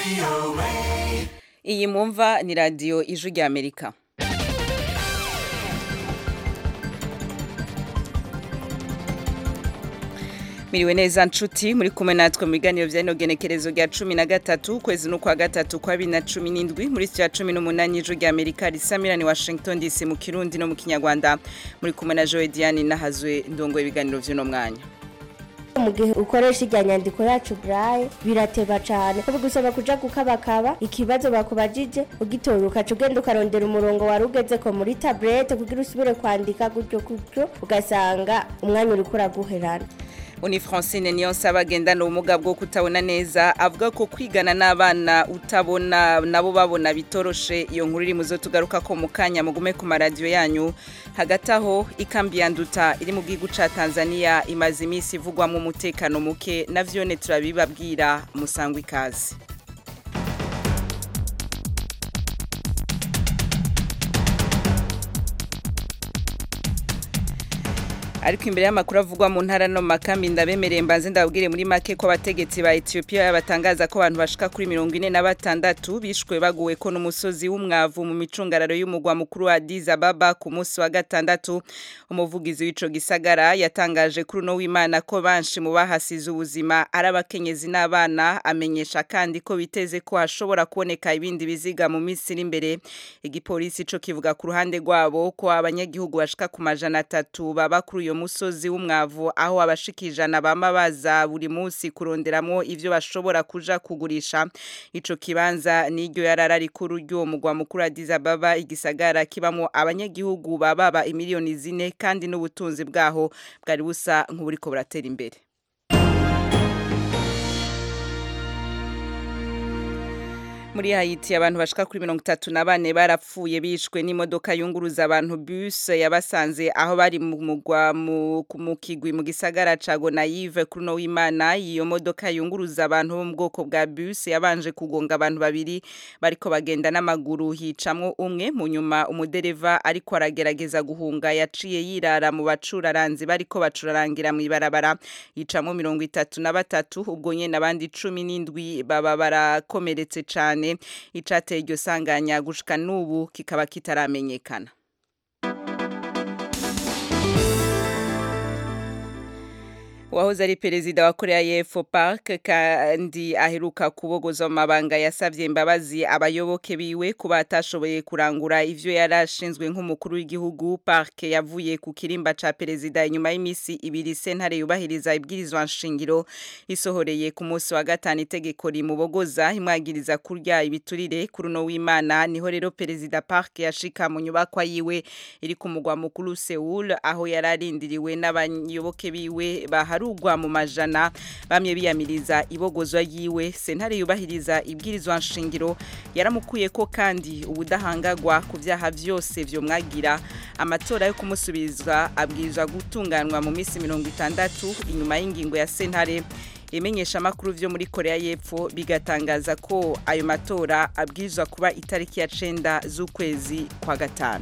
iyi mwumva ni radiyo ijwi rya amerika miriwe neza nshuti muri kumwe natwe mu biganiro bya ino genekerezo rya cumi na gatatu ukwezi n'ukwa gatatu kwa bibiri na cumi n'indwi muri sitiyo ya cumi n'umunani ijwi rya amerika risamirani washington dc mu kirundi no mu kinyarwanda muri kumwe na joe diane nahazwe ndongo ibiganiro by'uno mwanya mu gihe ukoresha ijya nyandiko yacu burayi birateba cyane ko bigusaba kuja gukabakaba ikibazo bakubajije ugitora ukaca ugenda ukarondera umurongo wari ugeze ko muri taburete kugira usubire kwandika gutyo gutyo ugasanga umwanya uriko uraguherana Uni Francine Niyonsaba agendana ubumuga bwo kutabona neza avuga ko kwigana n'abana utabona nabo babona bitoroshe iyo nkuru iri muzo tugaruka ko mu kanya mugume ku maradiyo yanyu hagati aho ikambi ya nduta iri mu gihugu ca Tanzania imaze iminsi ivugwamo umutekano muke navyone turabibabwira musangwa ikaze ariko imbere y'amakuru avugwa mu ntara no makambi ndabemereye mbanze ndababwire muri make ko abategetsi ba Ethiopia batangaza ko abantu bashika kuri mirongo ine na batandatu bishwe baguwe ko n'umusozi w'umwavu mu micungararo y'umugwa mukuru wa Addis Ababa ku munsi wa gatandatu umuvugizi w'ico gisagara yatangaje kuri uno w'Imana ko banshi mu bahasize ubuzima ari abakenyezi n'abana amenyesha kandi ko biteze ko hashobora kuboneka ibindi biziga mu minsi iri imbere igipolisi ico kivuga ku ruhande rwabo ko abanyagihugu bashika ku majana atatu baba kuri uyo musozi w'umwavu aho abashikijana bama baza buri munsi kuronderamo ivyo bashobora kuja kugurisha ico kibanza niryo yarara rikuru ryo mugwa mukuru Addis Ababa igisagara kibamo abanyagihugu bababa imiliyoni zine kandi n'ubutunzi bwaho bwari busa nk'uburiko buratera imbere muri Haiti abantu bashika kuri mirongo itatu na bane barapfuye bishwe n'imodoka yunguruza abantu bus yabasanze aho bari mu mugwa mu kigwi mu gisagara ca Gonaïve kuri no w'Imana iyo modoka yunguruza abantu bo mu bwoko bwa bus yabanje kugonga abantu babiri bariko bagenda n'amaguru hicamwo umwe mu nyuma umudereva ariko aragerageza guhunga yaciye yirara mu bacuraranzi bariko bacurarangira mu ibarabara yicamwo mirongo itatu na batatu ubwo nyene abandi cumi n'indwi baba barakomeretse cane icateye iryo sanganya gushika n'ubu kikaba kitaramenyekana wahoze ari perezida wa Korea y'Epfo Park kandi aheruka kubogoza mu mabanga yasavye imbabazi abayoboke biwe kuba atashoboye kurangura ivyo yarashinzwe nk'umukuru w'igihugu Park yavuye ku kirimba ca perezida inyuma y'imisi ibiri sentare yubahiriza ibwirizwa nshingiro isohoreye ku munsi wa gatanu itegeko rimubogoza imwagiriza kurya ibiturire kuri uno w'Imana niho rero perezida Park yashika mu nyubakwa yiwe iri ku mugwa mukuru Seoul aho yararindiriwe n'abayoboke biwe baha harugwa mu majana bamye biyamiriza ibogozwa yiwe sentare yubahiriza ibwirizwa nshingiro yaramukuye ko kandi ubudahangagwa ku byaha byose vyo mwagira amatora yo kumusubizwa abwirizwa gutunganwa mu minsi mirongo itandatu inyuma y'ingingo ya sentare imenyesha amakuru vyo muri Korea y'Epfo bigatangaza ko ayo matora abwirizwa kuba itariki ya cenda z'ukwezi kwa gatanu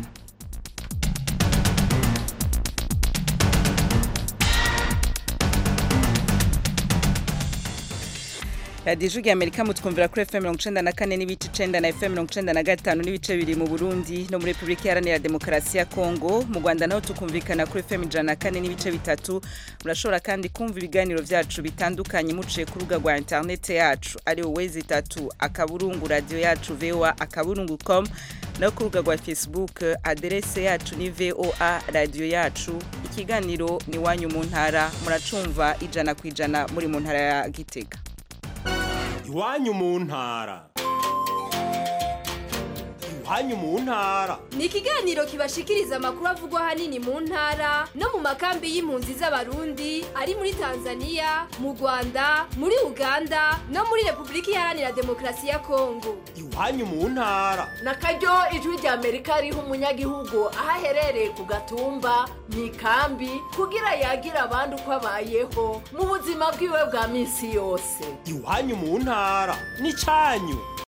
radiyo ijwi amerika mutwumvira kuri fm mirongo icenda na kane n'ibice icenda na fm mirongo icenda na gatanu n'ibice bibiri mu burundi no muri repubulika iharanira demokarasi ya kongo mu rwanda naho tukumvikana kuri fm ijana na kane n'ibice bitatu murashobora kandi kumva ibiganiro vyacu bitandukanye muciye ku rubuga rwa interinete yacu ari wezi itatu akaburungu radiyo yacu voa akaburungu com no ku rubuga rwa facebook aderese yacu ni voa radiyo yacu ikiganiro ni wanyu mu ntara muracumva ijana ku ijana muri mu ntara ya gitega iwanyu mu ntara iwanyu mu ntara ni ikiganiro kibashikiriza amakuru avugwa ahanini mu ntara no mu makambi y'impunzi z'abarundi ari muri tanzania mu rwanda muri uganda no muri repubulika iharanira demokarasi ya kongo iwanyu mu ntara na karyo ijwi rya amerika riha umunyagihugu aho aherereye ku gatumba mu ikambi kugira yagira abandi uko abayeho mu buzima bwiwe bwa minsi yose iwanyu mu ntara ni cyanyu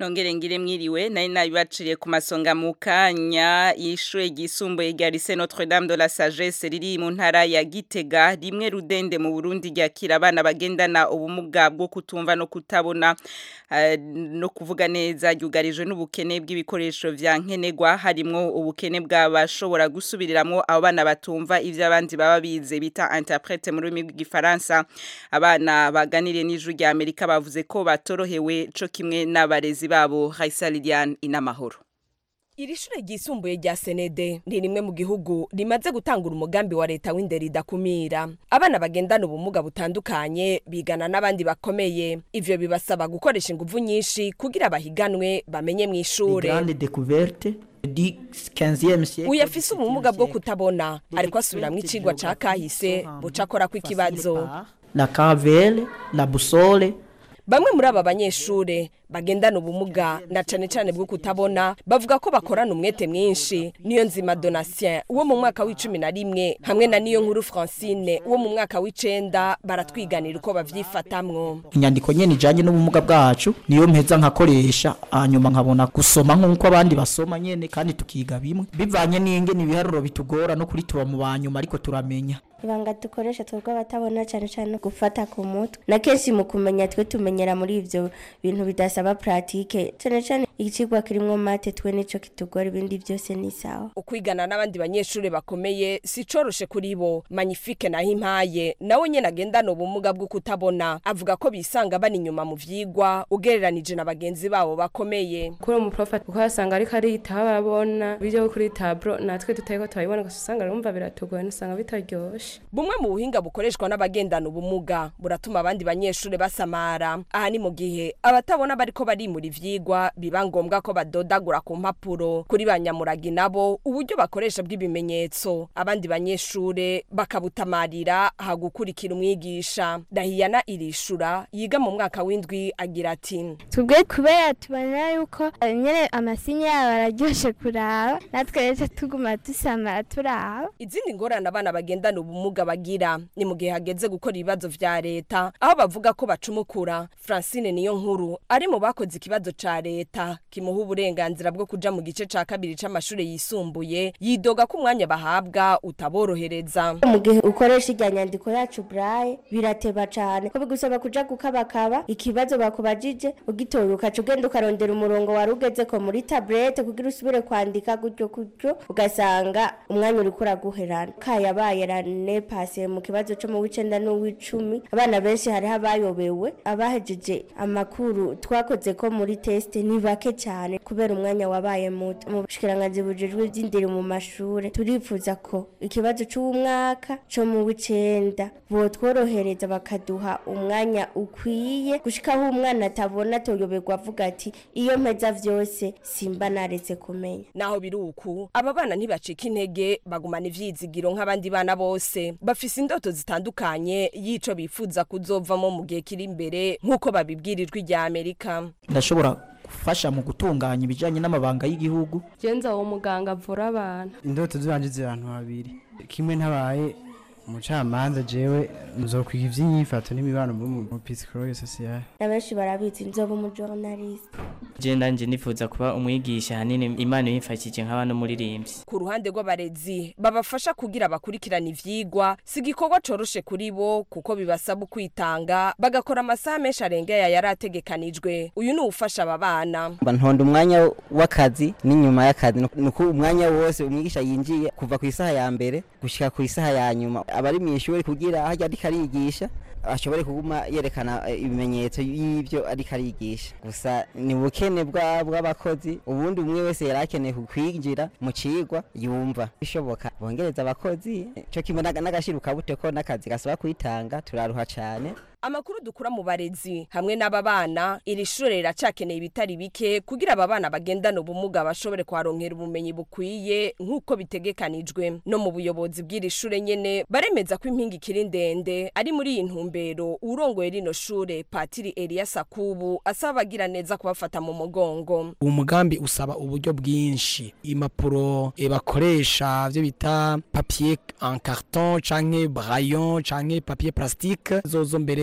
nongere ngire mwiriwe nari nabibaciriye ku masonga mu kanya y'ishure ryisumbuye rya Lycée Notre Dame de la Sagesse riri mu ntara ya Gitega rimwe rudende mu Burundi ryakira abana bagendana ubumuga bwo kutumva no kutabona eh, no kuvuga neza ryugarijwe n'ubukene bw'ibikoresho vya nkenerwa harimwo ubukene bw'abashobora gusubiriramwo abo bana batumva ivyo abandi baba bize bita interprète mu rurimi rw'igifaransa abana baganiriye n'ijuru rya Amerika bavuze ko batorohewe co kimwe n'abarezi babo Raisa Liliane inamahoro Iri shure ryisumbuye rya Senede ni rimwe mu gihugu rimaze gutangura umugambi wa leta w'indero idakumira. Abana bagendana ubumuga butandukanye bigana n'abandi bakomeye. Ivyo bibasaba gukoresha inguvu nyinshi kugira bahiganwe bamenye mu les ishure. grandes découvertes du 15e siècle. Uyu afise ubumuga bwo kutabona ariko asubiramwo icigwa ca kahise buca akorako ikibazo. La cavelle, la boussole, Bamwe muri aba banyeshure bagendana ubumuga na cane cane bwo kutabona bavuga ko bakorana umwete mwinshi niyo nzima Donatien uwo mu mwaka w'icumi na rimwe hamwe na niyo nkuru Francine uwo mu mwaka w'icenda baratwiganira uko bavyifatamwo inyandiko nyene ijanye n'ubumuga bwacu niyo mpeza nkakoresha hanyuma nkabona gusoma nk'uko abandi basoma nyene kandi tukiga bimwe bivanye n'ingene ibiharuro bitugora no kuri tuba mu banyuma ariko turamenya ibanga dukoresha twebwe abatabona cyane cyane gufata ku mutwe na kenshi mu kumenya twe tumenyera muri ivyo bintu bidasaba pratique cyane cyane ikigwa kirimwo mate twe nico kitugora ibindi byose ni sawa ukwigana n'abandi banyeshure bakomeye si coroshe kuri bo Magnifique naho impaye nawe nyene agendana ubumuga bwo kutabona avuga ko bisanga bani inyuma mu vyigwa ugereranije na bagenzi babo bakomeye kuri uwo muprofa kuko asanga ariko aritaho barabona ibyo kuri taburo natwe tutariko turabibona gusa usanga rumva biratugoye usanga bitaryoshe bumwe mu buhinga bukoreshwa n'abagendana ubumuga buratuma abandi banyeshure basamara aha ni mu gihe abatabona bariko barimura ivyigwa biba ngombwa ko badodagura ku mpapuro kuri ba nyamuragi nabo uburyo bakoresha bw'ibimenyetso abandi banyeshure bakabutamarira hagukurikira umwigisha dahiyana irishura yiga mu mwaka w'indwi agira ati tubwe kubera tubona yuko nyene amasinya yabo araryoshe kuraba natwe rero tuguma dusamara turaba izindi ngorane abana bagendana ubumuga bagira ni mu gihe hageze gukora ibibazo vya leta aho bavuga ko bacumukura francine niyo nkuru ari mu bakoze ikibazo ca leta kimuha uburenganzira bwo kuja mu gice ca kabiri c'amashure yisumbuye yidoga ko umwanya bahabwa utaborohereza mu gihe ukoresha irya nyandiko yacu braille birateba cane ko bigusaba kuja gukabakaba ikibazo bakubajije ugitora ukaca ugenda ukarondera umurongo wari ugezeko muri tablete kugira usubire kwandika gutyo gutyo ugasanga umwanya uriko uraguherana kayabaye rane pase mu kibazo co mu w'icenda n'uw'icumi abana benshi hariho abayobewe abahejeje amakuru twakoze ko muri teste ni bake cyane kubera umwanya wabaye muto mu bushikiranganji bujejwe ivy'indero mu mashure turifuza ko ikibazo c'umwaka co mu w'icenda botworohereza bakaduha umwanya ukwiye gushikaho umwana atabona toyoberwa avuga ati iyo mpeza vyose simba naretse kumenya naho biri uku aba bana ntibacika intege bagumana ivyizigiro nk'abandi bana bose bafise indoto zitandukanye y'ico bifuza kuzovamo mu gihe kiri imbere nk'uko babibwirijwe rya amerika ndashobora gufasha mu gutunganya ibijanye n'amabanga y'igihugu genza uwo muganga avura abantu indoto zanje ziri ahantu habiri kimwe ntabaye umucamanza jewe nzokwiga ivy'inyifato n'imibano mu psychologie sociale na benshi barabizi nzoba umujournaliste je ndanje nifuza kuba umwigisha hanini imana yimfashije nk'aba n'umuririmbyi ku ruhande rw'abarezi babafasha kugira bakurikirana ivyigwa si igikorwa coroshe kuri bo kuko bibasaba ukwitanga bagakora amasaha menshi arengeye yari ategekanijwe uyu ni uwufasha aba bana ntonda umwanya w'akazi n'inyuma y'akazi nuko umwanya wose umwigisha yinjiye kuva ku isaha ya mbere gushika ku isaha ya nyuma abari mu ishuri kugira aho ariko arigisha ashobore kuguma yerekana ibimenyetso y'ibyo ariko arigisha gusa ni ubukene bw'abakozi ubundi umwe wese yari akeneye kwinjira mu cigwa yumva bishoboka bongereza abakozi cyo kimwe n'agashiruka bute ko n'akazi gasaba kwitanga turaruha cyane amakuru dukura mu barezi hamwe n'aba bana iri shure riracakeneye ibitari bike kugira aba bana bagendana ubumuga bashobore kuharonkera ubumenyi bukwiye nk'uko bitegekanijwe no mu buyobozi bw'iri shure nyene baremeza ko impinga ikiri ndende ari muri iyi ntumbero urongoye rino shure patiri Eliya Sakubu asaba abagira neza kubafata mu mugongo umugambi usaba uburyo bwinshi impapuro e bakoresha byo bita papier en carton canke braillon canke papier plastique zozo mbere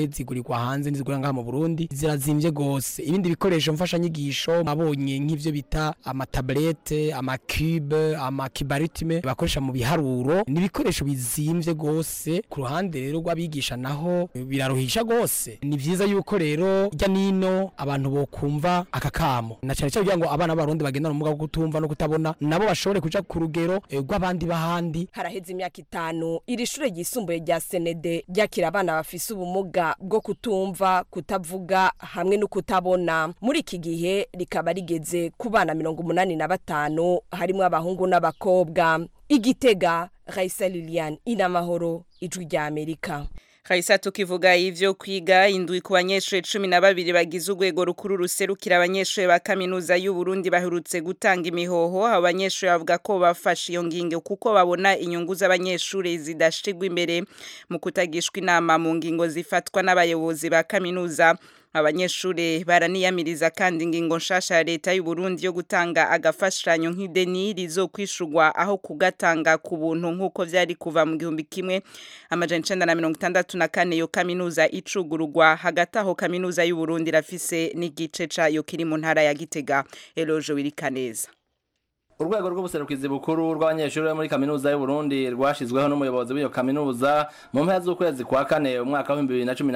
zigurirwa hanze n'izigurira ngaha mu Burundi zirazimvye gose ibindi bikoresho mfasha nyigisho mabonye nk'ivyo bita amatablete amakube amakibaritime bakoresha mu biharuro ni ibikoresho bizimvye gose ku ruhande rero rw'abigisha naho biraruhisha gose ni vyiza yuko rero rya nino abantu bokumva aka kamo na cyane cyane kugira ngo abana b'abarundi bagendana ubumuga bwo kutumva no kutabona nabo bashobore kuja ku rugero eh, rw'abandi bahandi haraheze imyaka itanu iri shure ryisumbuye rya senede ryakira abana bafise ubumuga bwo kutumva kutavuga hamwe no kutabona muri iki gihe rikaba rigeze ku bana mirongo umunani na batanu harimwo abahungu n'abakobwa igitega raisa lilian inamahoro ijwi rya amerika Kaisa tukivuga ivyo kwiga indwi ku banyeshure 12 bagize urwego rukuru ruserukira abanyeshure ba kaminuza y'u Burundi baherutse gutanga imihoho abanyeshure bavuga ko bafashe iyo ngingo kuko babona inyungu z'abanyeshure zidashigwa imbere mu kutagishwa inama mu ngingo zifatwa n'abayobozi ba kaminuza abanyeshure baraniyamiriza kandi ingingo nshasha ya leta y'u Burundi yo gutanga agafashanyo nk'ideni rizokwishurwa aho kugatanga ku buntu nk'uko vyari kuva mu gihumbi kimwe amajana icenda na mirongo itandatu na kane yo kaminuza icugururwa hagati aho kaminuza y'u Burundi rafise n'igice cayo kiri mu ntara ya Gitega Elojo Wirikaneza urwego rw'ubuserukizi bukuru rw'abanyeshuri bo muri kaminuza y'u Burundi rwashizweho n'umuyobozi w'iyo kaminuza mu mpera z'ukwezi kwa kane umwaka wa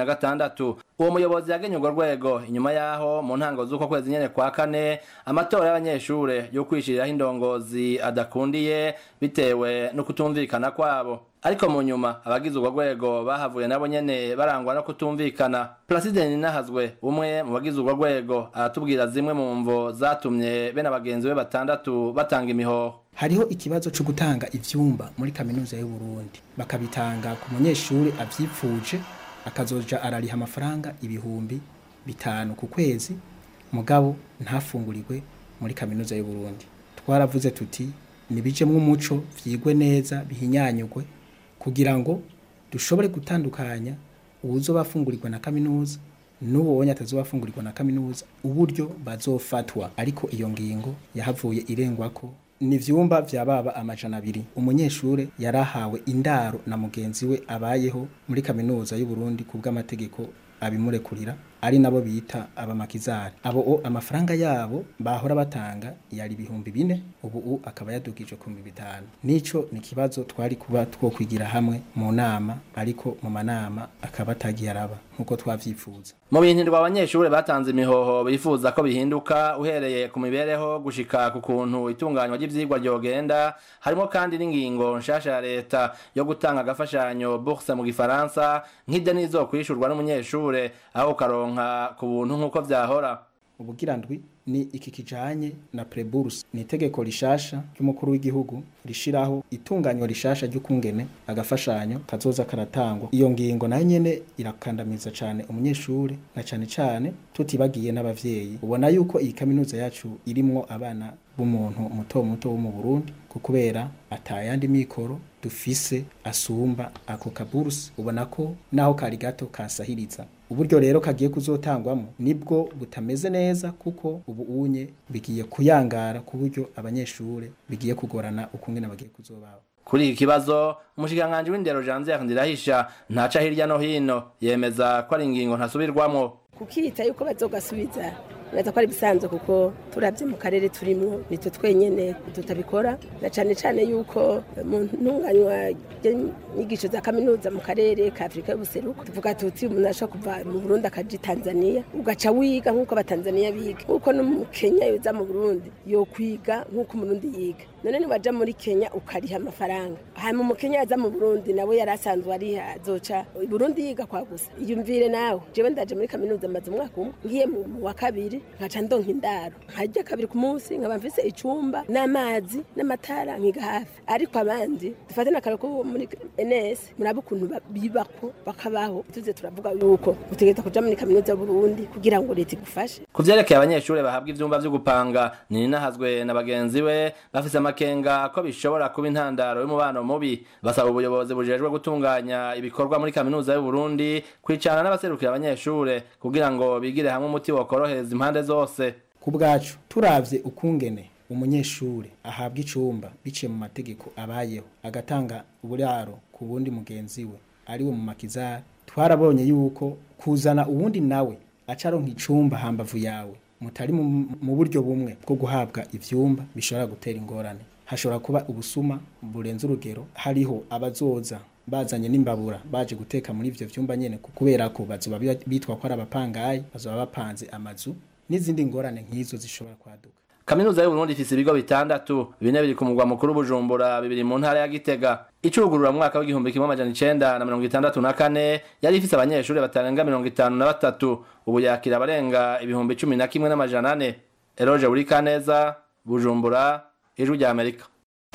2016 uwo muyobozi yagenye urwo rwego inyuma yaho mu ntango z'uko kwezi nyene kwa kane amatora y'abanyeshure yo kwishiriraho indongozi adakundiye bitewe no kutumvikana kwabo ariko mu nyuma abagize urwo rwego bahavuye nabo nyene barangwa no kutumvikana Placide Ninahazwe umwe mu bagize urwo rwego aratubwira zimwe mu mvo zatumye bene abagenzi be batandatu batanga imihoho hariho ikibazo cyo gutanga ivyumba muri kaminuza y'u Burundi bakabitanga ku munyeshuri avyipfuje akazoja arariha amafaranga ibihumbi bitanu ku kwezi mugabo ntafungurirwe muri kaminuza y'u Burundi twaravuze tuti nibijemwo umuco vyigwe neza bihinyanyugwe kugira ngo dushobore gutandukanya uwuzo bafungurirwa na kaminuza n'uwo atazobafungurirwa na kaminuza uburyo bazofatwa ariko iyo ngingo yahavuye irengwa ko ni vyumba vya baba amajana abiri umunyeshure yarahawe indaro na mugenzi we abayeho muri kaminuza y'u Burundi kubw'amategeko abimurekurira ari nabo bita abamakizari abo o amafaranga yabo bahora batanga yari ibihumbi bine ubu u akaba yadugije ku bitanu nico ni kibazo twari kuba two kwigira hamwe mu nama ariko mu manama akaba atagiye araba nkuko twavyifuza mu bintu abanyeshuri batanze imihoho bifuza ko bihinduka uhereye ku mibereho gushika ku kuntu itunganywa ry'ivyigwa ryogenda harimo kandi n'ingingo nshasha ya leta yo gutanga agafashanyo bourse mu gifaransa nk'ideni izokwishurwa n'umunyeshure aho karonka ku buntu nk'uko vyahora ubugira ndwi ni iki kijanye na preburse ni itegeko rishasha ry'umukuru w'igihugu rishiraho itunganywa rishasha ry'ukungene agafashanyo kazoza karatangwa iyo ngingo nayo nyene irakandamiza cane umunyeshuri na cane cane tutibagiye n'abavyeyi ubona yuko iyi kaminuza yacu irimwo abana b'umuntu muto muto wo mu Burundi kubera atayandi mikoro dufise asumba ako kaburse ubona ko naho kari gato kasahiriza uburyo rero kagiye kuzotangwamo nibwo butameze neza kuko ubu unye bigiye kuyangara ku buryo abanyeshure bigiye kugorana ukungene bagiye kuzobaho kuri iki kibazo umushikiranganji w'indero Janvier Ndirahisha ntaca hirya no hino yemeza ko ari ingingo ntasubirwamwo kukita yuko bazogasubiza neza ko ari bisanzwe kuko turabye mu karere turimo nitwe twenyene tutabikora na cane cane yuko mu ntunganywa inyigisho za kaminuza mu karere ka Afrika y'ubuseruko tuvuga tuti umuntu ashobora kuva mu Burundi akaja Tanzania ugaca wiga nk'uko abatanzania biga nk'uko no mu Kenya yoza mu Burundi yo kwiga nk'uko umurundi yiga none niwaja muri Kenya ukariha amafaranga hanyuma mu Kenya yaza mu Burundi nawe yari asanzwe ariha azoca i Burundi yiga kwa gusa iyumvire nawe jewe ndaje muri kaminuza maze umwaka umwe ngiye mu wa kabiri nkaca ndonka indaro nkarya kabiri ku munsi nkaba mfise icumba n'amazi n'amatara nkiga hafi ariko abandi dufate n'akaro ko muri NS murabe ukuntu bibako bakabaho tuze turavuga yuko utegereza kuja muri kaminuza y'Uburundi kugira ngo leta igufashe ku vyerekeye abanyeshuri bahabwa ivyumba vyo gupanga ni nahazwe na bagenzi we bafise amakenga ko bishobora kuba intandaro y'umubano mubi basaba ubuyobozi bujejwe gutunganya ibikorwa muri kaminuza y'Uburundi kwicana n'abaserukira abanyeshure kugira ngo bigire hamwe umuti wokorohereza impande zose ku bwacu turavye ukungene umunyeshure ahabwa icumba biciye mu mategeko abayeho agatanga uburaro ku bundi mugenzi we ariwe mu makizari twarabonye yuko kuzana uwundi nawe acaronka icumba hambavu yawe mutari mu mu buryo bumwe bwo guhabwa ivyumba bishobora gutera ingorane hashobora kuba ubusuma burenze urugero hariho abazoza bazanye n'imbabura baje guteka muri ivyo vyumba nyene ku- kubera ko bazoba bi- bitwa ko ari abapangayi bazoba bapanze amazu n'izindi ngorane nk'izo zishobora kwaduka Kaminuza y'u Burundi ifise ibigo bitandatu bine biri ku mugwa mukuru Bujumbura bibiri mu ntara ya Gitega icugurura mu mwaka w'igihumbi kimwe amajana icenda na mirongo itandatu na kane yari ifise abanyeshuri batarenga mirongo itanu na batatu ubu yakira abarenga ibihumbi cumi na kimwe n'amajana ane Eroge Burikaneza Bujumbura Ijwi rya Amerika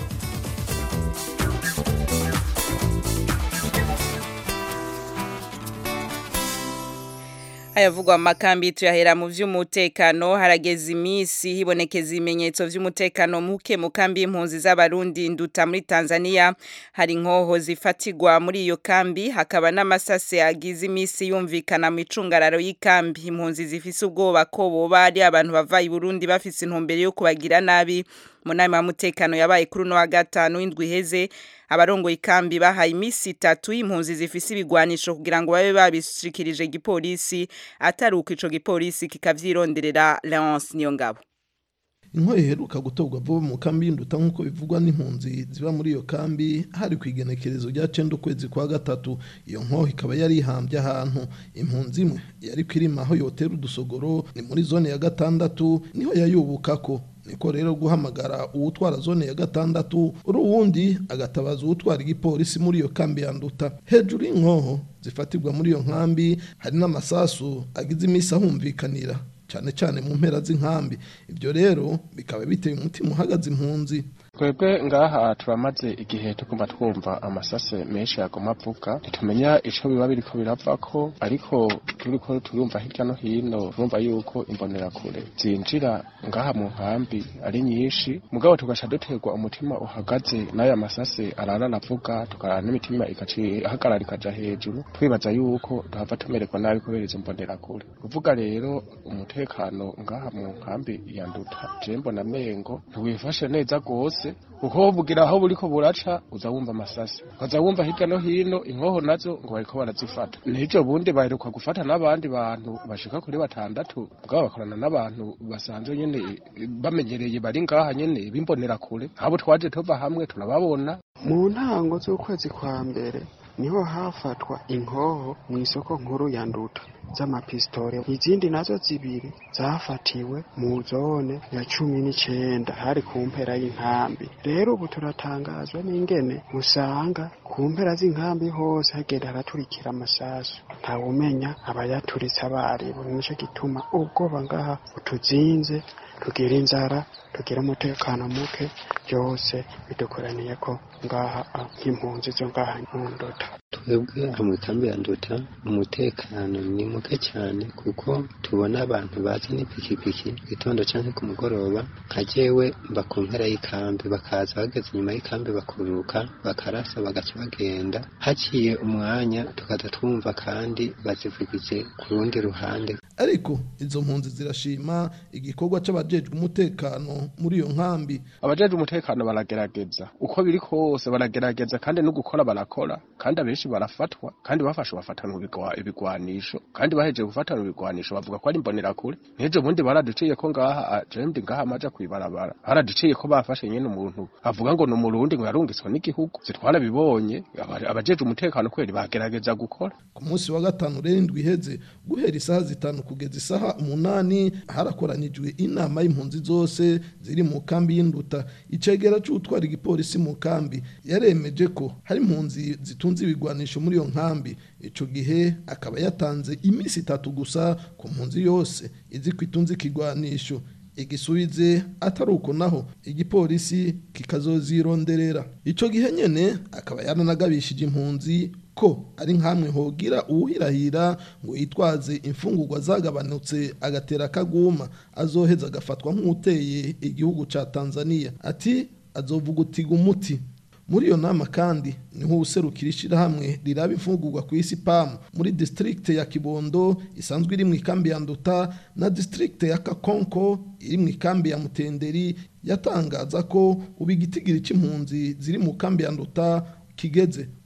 ayavugwa amakambi tuyahera mu vy'umutekano harageze imisi hibonekeza ibimenyetso vy'umutekano muke mu kambi y'impunzi z'abarundi nduta muri Tanzania hari inkoho zifatirwa muri iyo kambi hakaba n'amasase agize imisi yumvikana mu icungararo y'ikambi impunzi zifise ubwoba ko boba ari abantu bava i Burundi bafise intumbero yo kubagira nabi mu nama y'umutekano yabaye kuri uno wa gatanu w'indwi iheze abarongoye ikambi bahaye imisi itatu y'impunzi zifise ibigwanisho kugira ngo babe babishikirije igipolisi atari uko ico gipolisi kikavyironderera Leonce Niyongabo inkoyo iheruka gutorwa vuba mu kambi y'induta nk'uko bivugwa n'impunzi ziba muri iyo kambi hari ku igenekerezo rya cenda ukwezi kwa gatatu iyo nkoho ikaba yari ihambye ahantu impunzi imwe yari kwirima aho yotera udusogoro ni muri zone ya gatandatu niho yayubukako niko rero guhamagara uwutwara zone ya gatandatu uri uwundi agatabaza uwutwara igipolisi muri iyo kambi ya nduta hejuru y'inkoho zifatirwa muri iyo nkambi hari n'amasasu agize iminsi ahumvikanira cyane cyane mu mpera z'inkambi ibyo rero bikaba biteye umutima uhagaze impunzi twebwe ngaha turamaze igihe tugomba twumva amasase menshi yagoma avuga ntitumenya ico biba biriko biravako ariko turiko turumva hirya no hino turumva yuko imbonerakure zinjira ngaha mu nkambi ari nyinshi mugabo tugaca duterwa umutima uhagaze n'aya masase arara aravuga tukarara n'imitima igaca ihagarara ikaja hejuru twibaza yuko tuhava tumererwa nabi kubera izo mbonerakure kuvuga rero umutekano ngaha mu nkambi ya nduta je mbona mengo ntiwifashe neza gose kuko bugira aho buriko buraca uza wumva amasasi ukaza wumva hirya no hino inkoho nazo ngo bariko barazifata n'ivyo bundi baheruka gufata n'abandi bantu bashika kuri batandatu mugabo bakorana n'abantu basanzwe nyene bamenyereye bari ngaha nyene bimbonerakure abo twaje tuva hamwe turababona mu ntango z'ukwezi kwa mbere niho hafatwa inkoho mu isoko nkuru ya nduta z'amapistole izindi nazo zibiri zafatiwe mu zone ya cumi n'icenda hari ku mpera y'inkambi rero ubu turatangazwa n'ingene usanga ku mpera z'inkambi hose hagenda haraturikira amasasu ntawumenya abayaturitse abaribo nico gituma ubwoba ngaha butuzinze tugira inzara tugira umutekano muke byose bidukoraniye ko ngaha nk'impunzi zo ngaha mu ndota twebwe aha mu ikambi ya nduta umutekano ni muke cyane kuko tubona abantu baza n'ipikipiki gitondo cyangwa ku mugoroba nka jewe mba ku mpera y'ikambi bakaza bageze inyuma y'ikambi bakururuka bakarasa bagaca bagenda haciye umwanya tukaza twumva kandi bazivugije ku rundi ruhande ariko izo mpunzi zirashima igikorwa c'abajejwe umutekano muri iyo nkambi abajejwe umutekano baragerageza uko biri kose baragerageza kandi no gukora barakora kandi abenshi barafatwa kandi bafashe bafatana ibigwanisho kandi bahejeje gufatana ibigwanisho bavuga ko ari imbonerakure n'ejo bundi baraduciye ko ngaha jendi ngaha amaja kwibarabara baraduciye ko bafashe nyene umuntu avuga ngo ni umurundi ngo yarungiswe n'igihugu zitwara bibonye abajejwe umutekano kweri bagerageza gukora ku munsi wa gatanu rero indwi iheze guhera isaha zitanu kugeza isaha umunani harakoranijwe inama y'impunzi zose ziri mu kambi y'induta icegera c'utwara igipolisi mu kambi yaremeje ko hari impunzi zitunze ibigwanisho muri iyo nkambi ico gihe akaba yatanze iminsi itatu gusa ku mpunzi yose izi ko itunze ikigwanisho igisubize atari uko naho igipolisi kikazozironderera ico gihe nyene akaba yaranagabishije impunzi ko ari nkamwe hogira uwuhirahira ngo yitwaze imfungurwa zagabanutse agatera akaguma azoheza agafatwa nk'uteye igihugu ca Tanzania ati azovugutiga umuti muri iyo nama kandi niho userukira ishyirahamwe riraba imfungurwa ku isi pamu muri district ya kibondo isanzwe iri mu ikambi ya nduta na district ya kakonko iri mu ikambi ya mutenderi yatangaza ko ubu igitigiri cy'impunzi ziri mu kambi ya nduta kigeze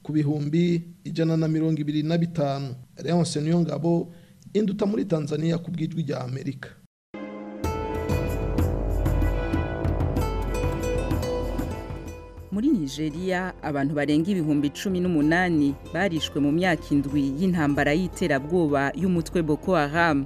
ku bihumbi ijana na mirongo ibiri na bitanu Leonce Niyongabo induta muri Tanzania ku bwijwi rya Amerika muri nigeria abantu barenga ibihumbi cumi n'umunani barishwe mu myaka indwi y'intambara y'iterabwoba y'umutwe boko haram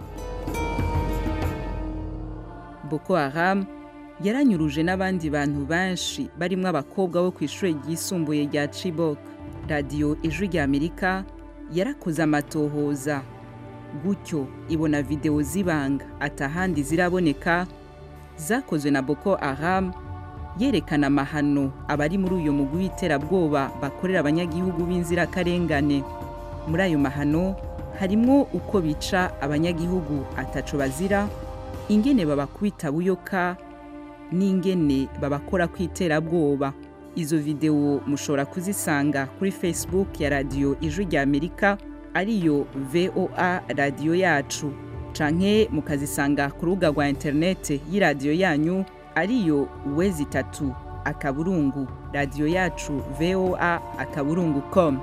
boko haram yaranyuruje n'abandi bantu benshi barimo abakobwa bo ku ishuri ryisumbuye rya chibok radiyo ijwi rya amerika yarakoze amatohoza gutyo ibona videwo z'ibanga atahandi ziraboneka zakozwe na boko haram yerekana amahano abari muri uyu mugwi w'iterabwoba bakorera abanyagihugu b'inzirakarengane muri ayo mahano harimo uko bica abanyagihugu ataco bazira ingene babakubita buyoka n'ingene babakora ku iterabwoba izo videwo mushobora kuzisanga kuri facebook ya radiyo ijwi rya amerika ariyo voa radiyo yacu canke mukazisanga ku rubuga rwa interinete y'iradiyo yanyu ariyo wezi itatu akaburungu radiyo yacu voa akaburungu com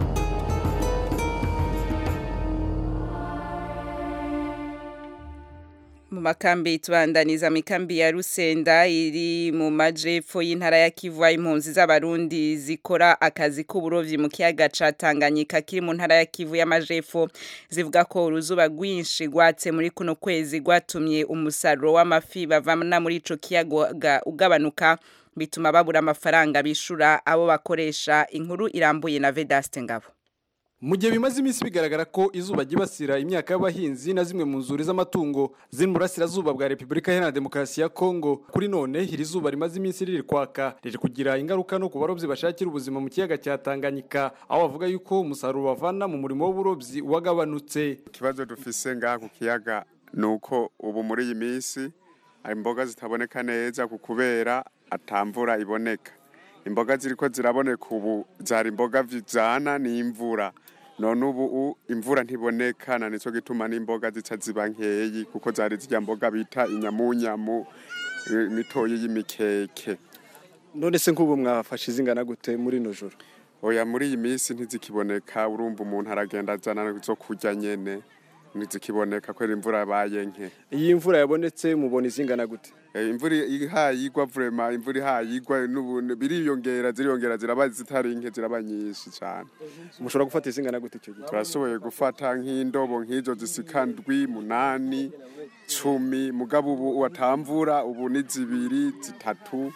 mu makambi tubandaniza mikambi ya rusenda iri mu majepfo y'intara ya kivu impunzi z'abarundi zikora akazi k'uburovyi mu kiyaga ca tanganyika kiri mu ntara ya kivu y'amajepfo zivuga ko uruzuba rwinshi rwatse muri kuno kwezi rwatumye umusaruro w'amafi bavana muri ico kiyaga ugabanuka bituma babura amafaranga bishura abo bakoresha inkuru irambuye na vedaste ngabo mu gihe bimaze iminsi bigaragara ko izuba ryibasira imyaka y'abahinzi na zimwe mu nzuri z'amatungo ziri mu burasirazuba bwa repubulika iharanira demokarasi ya kongo kuri none iri zuba rimaze iminsi riri kwaka riri kugira ingaruka no ku barobyi bashakira ubuzima mu kiyaga cya tanganyika aho bavuga yuko umusaruro bavana mu murimo w'uburobyi wagabanutse ikibazo dufise ngaha ku kiyaga ni uko ubu muri iyi minsi imboga zitaboneka neza ku kubera atamvura iboneka imboga ziriko ziraboneka ubu zari imboga vijana n'imvura none ubu imvura ntiboneka na nico gituma n'imboga zica ziba nkeyi kuko zari zirya mboga bita inyamunyamu mitoyi y'imikeke none se nk'ubu mwafashe izingana gute muri ino joro oya muri iyi minsi ntizikiboneka urumva umuntu aragenda azana zo kurya nyene ntizikiboneka kubera imvura yabaye nke iyi mvura yabonetse mubona izingana gute imvura ihayigwa vrema imvura ihayigwa biriyongera ziriyongera ziraba zitari nke ziraba nyinshi cyane mushobora gufata izingana gute icyo gihe turashoboye gufata nk'indobo nk'izo zisika ndwi munani cumi mugabo ubu watamvura ubu ni zibiri zitatu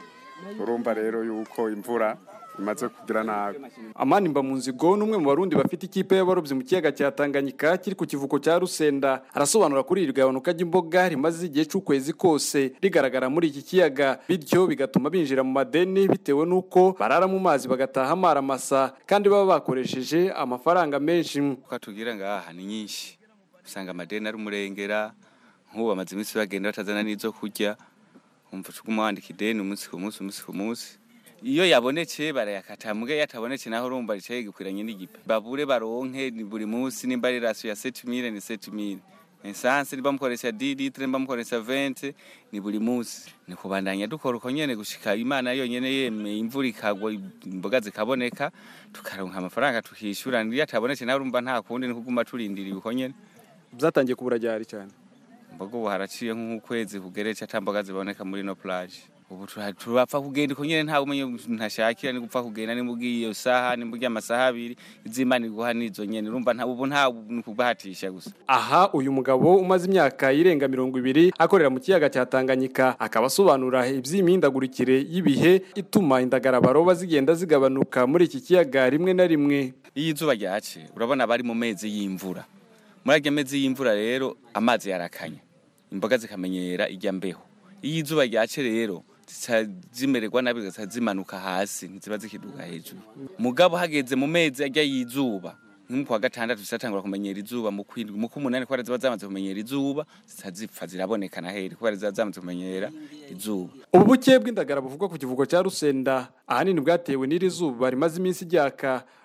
urumva rero yuko imvura imaze kugira nabi amani mba mu nzigo n'umwe mu barundi bafite ikipe y'abarobyi mu kiyaga cya tanganyika kiri ku kivuko cya rusenda arasobanura kuri iri gabanuka ry'imboga rimaze igihe cy'ukwezi kose rigaragara muri iki kiyaga bityo bigatuma binjira mu madeni bitewe n'uko barara mu mazi bagataha amaramasa kandi baba bakoresheje amafaranga menshi uko tugira ngaha ni nyinshi usanga amadeni ari umurengera nk'ubu bamaze iminsi bagenda batazana n'izo kurya umva uguma wandika ideni umunsi ku munsi umunsi ku munsi iyo yabonetse barayakata mbwe yatabonetse naho urumva ricaye gikwiranye n'igipe babure baronke ni buri munsi nimba ari rasiyo ya 7000 ni 7000 esanse niba mukoresha 10 litre niba mukoresha 20 ni buri munsi ni kubandanya dukora uko nyene gushika imana yonyene yemeye imvura ikagwa imboga zikaboneka tukaronka amafaranga tukishura ndiyo atabonetse naho urumva nta kundi ni kuguma turindiriye uko nyene byatangiye kubura ryari cyane mboga ubu haraciye nk'ukwezi kugeretse atamboga ziboneka muri no plage ubu turapfa kugenda uko nyene ntawe umenye ntashakira ni gupfa kugenda ni mugiye iyo saha ni mugiye amasaha abiri izimana iguha nizo nyene urumva nta ubu nta kubahatisha gusa aha uyu mugabo umaze imyaka irenga mirongo ibiri akorera mu kiyaga cya Tanganyika akaba asobanura iby'imihindagurikire y'ibihe ituma indagara baroba zigenda zigabanuka muri iki kiyaga rimwe na rimwe iyo izuba ryace urabona bari mu mezi y'imvura muri ayo mezi y'imvura rero amazi yarakanya imboga zikamenyera ijya mbeho iyo izuba ryace rero zimererwa nabi zigaca zimanuka hasi ntiziba zikiduga hejuru mugabo hageze mu mezi ajya y'izuba nko kwa gatandatu zisatangura kumenyera izuba mu kwindwi mu kumunani kubera ziba zamaze kumenyera izuba zitazipfa ziraboneka na heri kubera ziba zamaze kumenyera izuba ubu buke bw'indagara buvugwa ku kivugo cya rusenda ahanini bwatewe n'iri zuba rimaze iminsi ryaka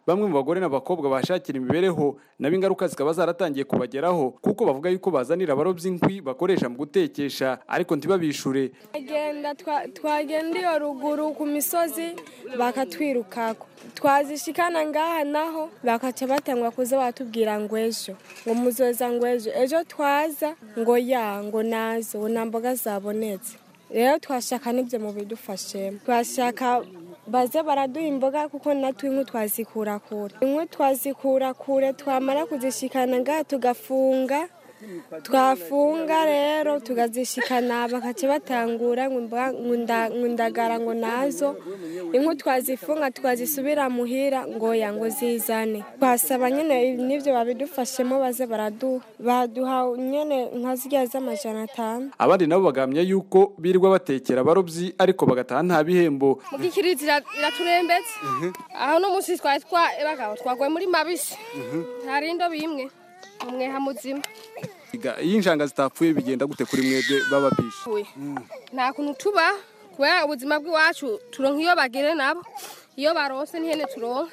bamwe mu bagore n'abakobwa bashakira imibereho nabo ingaruka zikaba zaratangiye kubageraho kuko bavuga yuko bazanira abarobyi inkwi bakoresha mu gutekesha ariko ntibabishure twagenda twa- twagenda iyo ruguru ku misozi bakatwirukako twazishikana ngaha naho bakaca batangwa kuza batubwira ngo ejo ngo muzoza ngo ejo ejo twaza ngo ya ngo nazo ngo nta mboga zabonetse rero twashaka n'ibyo mu bidufashemo twashaka baze baraduha imboga kuko natwe inkwi twazikura kure inkwi twazikura kure twamara kuzishikana ngaha tugafunga twafunga rero tukazishikana bakaca batangura ngo imboga- ngo nda- ngo indagara ngo nazo inkwi twazifunga twazisubira muhira ngo ya ngo zizane twasaba nyine n'ibyo babidufashemo baze baraduha baduha nyine nka zirya z'amajana atanu abandi nabo bagamya yuko birirwa batekera abarobyi ariko bagataha nta bihembo mugikirizi iraturembetse aho n'umunsi twari twa bagabo twagoye muri mabisi hari indobo imwe umweha muzima Iga- iyo injanga zitapfuye bigenda gute kuri mwebwe bababisha Uye. nta kuntu tuba kubera ubuzima bw'iwacu turonka iyo bagire nabo iyo barose n'ihene turonka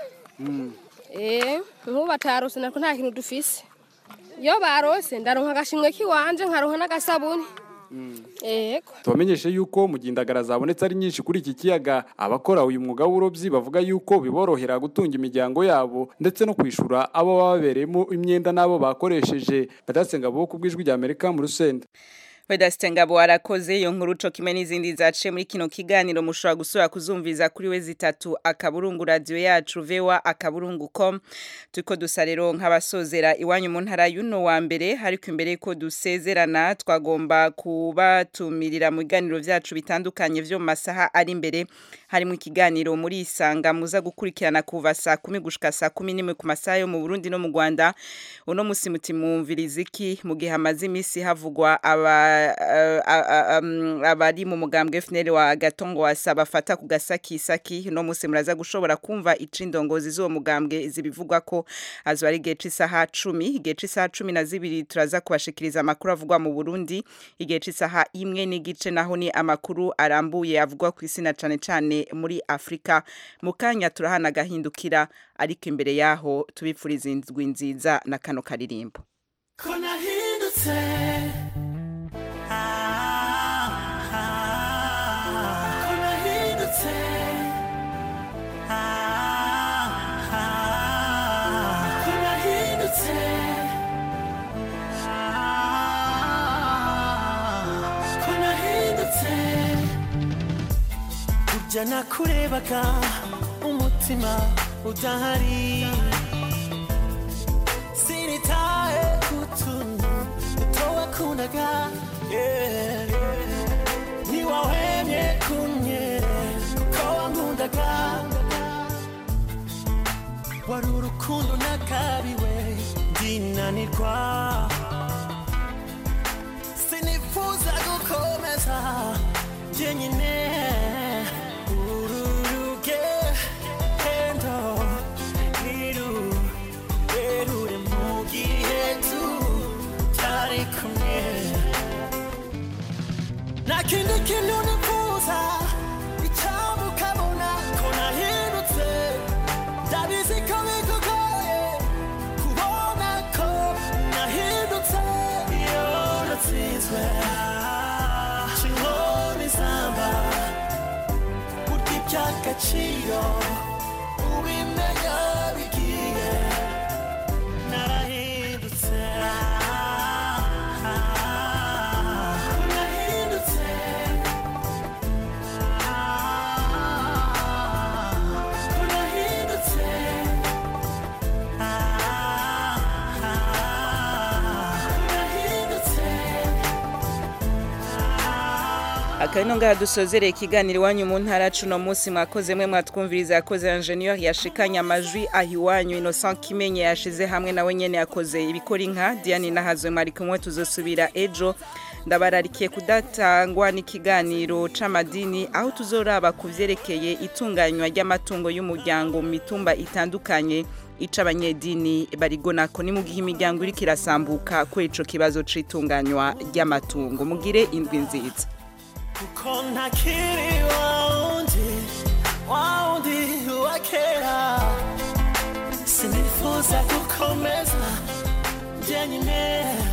eh nk'ubu batarose nako nta kintu dufise iyo barose ndaronka agashimwe k'iwanje nkaronka n'agasabuni yego tubamenyeshe yuko mu gihe indagara zabonetse ari nyinshi kuri iki kiyaga abakora uyu mwuga w'uburobyi bavuga yuko biborohera gutunga imiryango yabo ndetse no kwishura abo baba babereyemo imyenda n'abo bakoresheje badasenga bo ku bw'ijwi rya amerika mu rusenda Vedaste Ngabo arakoze iyo nkuru co kimwe n'izindi zaciye muri kino kiganiro mushobora gusubira kuzumviza kuri we zitatu akaburungu radio yacu vewa akaburungu com turiko dusa rero nk'abasozera iwanyu mu ntara y'uno wa mbere ariko imbere ko dusezerana twagomba kubatumirira mu biganiro vyacu bitandukanye vyo mu masaha ari imbere harimo ikiganiro muri isanga muza gukurikirana kuva saa kumi gushika saa kumi n'imwe ku masaha yo mu Burundi no mu Rwanda uno musi muti mwumviriza iki mu gihe hamaze imisi havugwa aba eh, a- a- am- abari mu mugambwe FNL wa Gatongo wasa bafata ku gasakisaki no musi muraza gushobora kumva icindongozi z'uwo mugambwe zibivugwa ko azo ari igihe c'isaha cumi igihe c'isaha cumi na zibiri turaza kubashikiriza amakuru avugwa mu Burundi igihe c'isaha imwe n'igice naho ni amakuru arambuye avugwa ku isi na cane cane muri Afrika mu kanya turahana agahindukira ariko imbere yaho tubipfuriza indwi nziza na kano karirimbo ko nahindutse ko nahindutse ko nahindutse ko nahindutse burya nakurebaga umutima udahari sinitaye kutuntu duto wakundaga yeah. ntiwahwemye kumye kuko wankundaga wari urukundo nakabiwe ndinanirwa sinifuza gukomeza jyenyine uru rugendo nirurerure mu gihe tutari kumwe nta kindi kintu nifuza icyambu ukabona ko nahindutse ndabizi ko bikugoye kubona ko nahindutse iyo natsinzwe inkoni zamba burya iby'agaciro ubimenya bigiye narahindutse nahindutse nahindutse nahindutse akabino ngaha dusozereye ikiganiro iwanyu mu ntara cuno munsi mwakoze mwe mwatwumviriza yakoze ingenieur yashikanye amajwi aho iwanyu innocent kimenye yashize hamwe nawe nyene yakoze ibikora inka diane nahazwe mwari kumwe tuzosubira ejo ndabararikiye kudatangwa n'ikiganiro c'amadini aho tuzoraba ku vyerekeye itunganywa ry'amatungo y'umuryango mu mitumba itandukanye ica abanyedini barigonako ni mu gihe imiryango iriko irasambuka kuri ico kibazo c'itunganywa ry'amatungo mugire indwi nziza kuko ntakiri wa wundi wa wundi wa kera sinifuza gukomeza njyenyine